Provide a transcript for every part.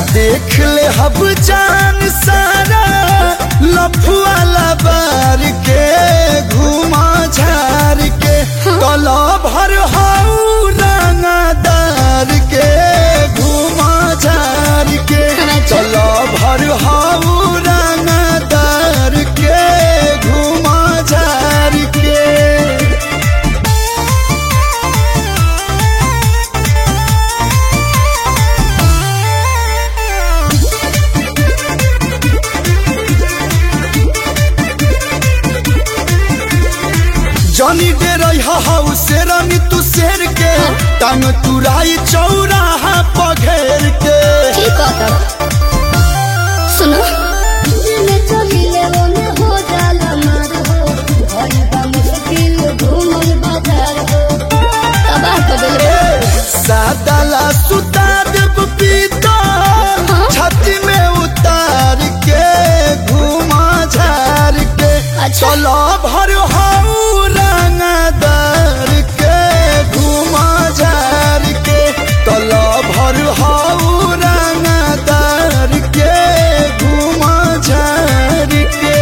देख ले हब जान सारा लफुआ लबार के घुमा झार के कला भर हाउ रंगदार के घुमा झार के कला भर हाउ रंगदार के घुमा झार के जनी दे रही हाउ शेरनी तू शेर के टांग तुराई चौराहा पघेर के ठीक है तब सुनो दिल चलिले ओने हो जाला मार हो भई बा मुश्किल घूमल बाजार हो तबाह कर देले सादाला सुता देव पीता छाती में उतार के घुमा झार के अच्छा। चलो भर हाउ रंगदार के घुमा झार के चलो भर हाउ रंगदार के घुमा झार के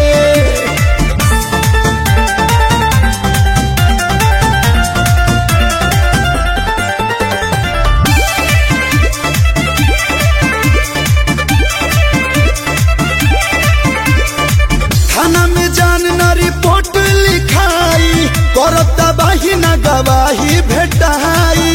थाना में जान न रिपोर्ट लिखाई करता बाही न गवाही भेटाई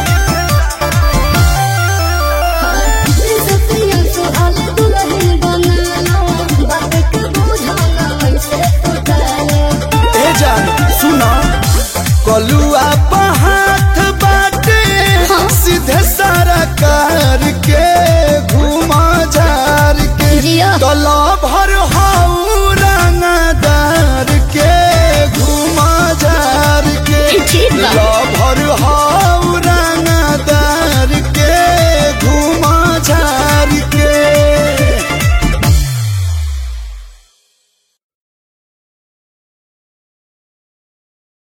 सतिया सुहाल दुल्हन बनाना बात के बुझाना ऐसे तो डाले ए जान सुना कलुआ हाथ बाटे सीधे सारा कार के घुमा झार के जिया। तला